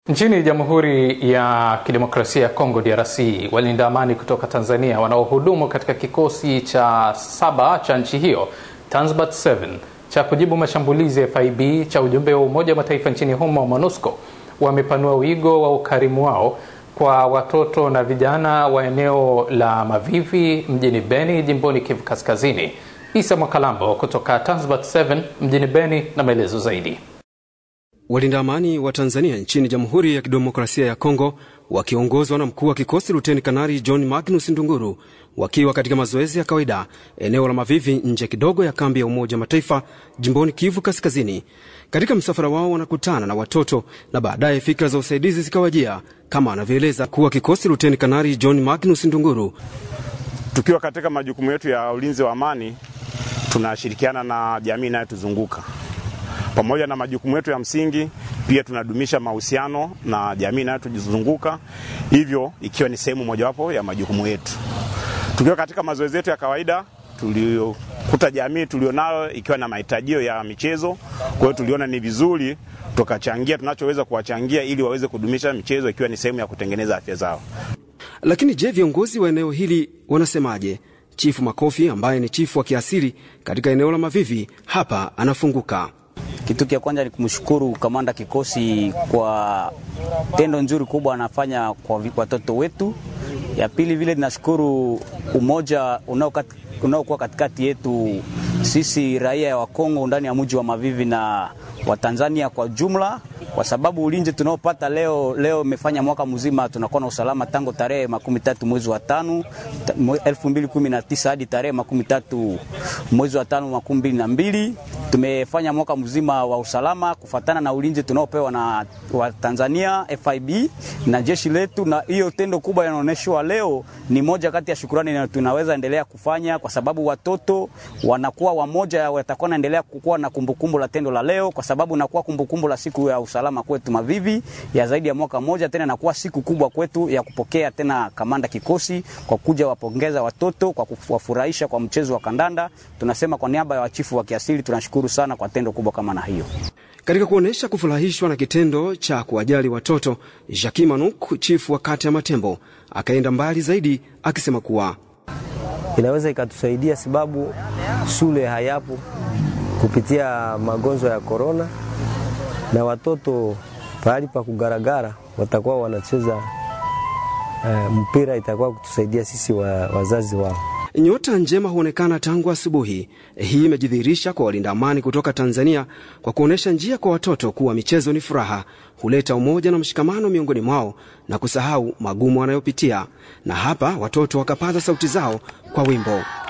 Nchini Jamhuri ya Kidemokrasia ya Kongo DRC, walinda amani kutoka Tanzania wanaohudumu katika kikosi cha saba cha nchi hiyo Tanzbat 7 cha kujibu mashambulizi ya FIB cha ujumbe wa Umoja wa Mataifa nchini humo MONUSCO wamepanua wigo wa ukarimu wao kwa watoto na vijana wa eneo la Mavivi mjini Beni jimboni Kivu Kaskazini. Isa Mwakalambo kutoka Tanzbat 7 mjini Beni na maelezo zaidi. Walinda amani wa Tanzania nchini Jamhuri ya Kidemokrasia ya Kongo wakiongozwa na mkuu wa kikosi Luteni Kanali John Magnus Ndunguru wakiwa katika mazoezi ya kawaida eneo la Mavivi nje kidogo ya kambi ya Umoja Mataifa jimboni Kivu Kaskazini. Katika msafara wao wanakutana na watoto na baadaye fikra za usaidizi zikawajia, kama anavyoeleza mkuu wa kikosi Luteni Kanali John Magnus Ndunguru. Tukiwa katika majukumu yetu ya ulinzi wa amani, tunashirikiana na jamii inayotuzunguka pamoja na majukumu yetu ya msingi, pia tunadumisha mahusiano na jamii inayotuzunguka, hivyo ikiwa ni sehemu mojawapo ya majukumu yetu. Tukiwa katika mazoezi yetu ya kawaida, tuliokuta jamii tulionayo ikiwa na mahitajio ya michezo, kwa hiyo tuliona ni vizuri tukachangia tunachoweza kuwachangia ili waweze kudumisha michezo, ikiwa ni sehemu ya kutengeneza afya zao. Lakini je, viongozi wa eneo hili wanasemaje? Chifu Makofi ambaye ni chifu wa kiasiri katika eneo la Mavivi hapa anafunguka. Kitu cha kwanza ni kumshukuru kamanda kikosi kwa tendo nzuri kubwa anafanya kwa watoto wetu. Ya pili vile ninashukuru umoja unaokuwa katikati yetu sisi raia wa Kongo ndani ya mji wa Mavivi na wa Tanzania kwa jumla, kwa sababu ulinzi tunaopata leo leo imefanya mwaka mzima tunakuwa na usalama tangu tarehe makumi tatu mwezi wa tano elfu mbili kumi na tisa hadi tarehe makumi tatu mwezi wa tano makumi mbili na mbili tumefanya mwaka mzima wa usalama kufatana na ulinzi tunaopewa na wa Tanzania FIB na jeshi letu, na hiyo tendo kubwa inaonyeshwa leo ni moja kati ya shukurani na tunaweza endelea kufanya, kwa sababu watoto wanakuwa wamoja, watakuwa naendelea kukuwa na kumbukumbu la tendo la leo, kwa sababu nakuwa kumbukumbu la siku ya usalama kwetu Mavivi ya zaidi ya mwaka mmoja, tena nakuwa siku kubwa kwetu ya kupokea tena kamanda kikosi kwa kuja wapongeza watoto kwa kuwafurahisha kwa mchezo wa kandanda. Tunasema kwa niaba ya wachifu wa kiasili tunashukuru sana kwa tendo kubwa kama na hiyo. Katika kuonyesha kufurahishwa na kitendo cha kuwajali watoto, Jacques Manuk, chifu wa kata ya Matembo, akaenda mbali zaidi akisema kuwa inaweza ikatusaidia sababu shule hayapo kupitia magonjwa ya korona, na watoto pahali pa kugaragara watakuwa wanacheza uh, mpira, itakuwa kutusaidia sisi wa, wazazi wao. Nyota njema huonekana tangu asubuhi. Hii imejidhihirisha kwa walinda amani kutoka Tanzania kwa kuonyesha njia kwa watoto kuwa michezo ni furaha, huleta umoja na mshikamano miongoni mwao na kusahau magumu wanayopitia. Na hapa watoto wakapaza sauti zao kwa wimbo.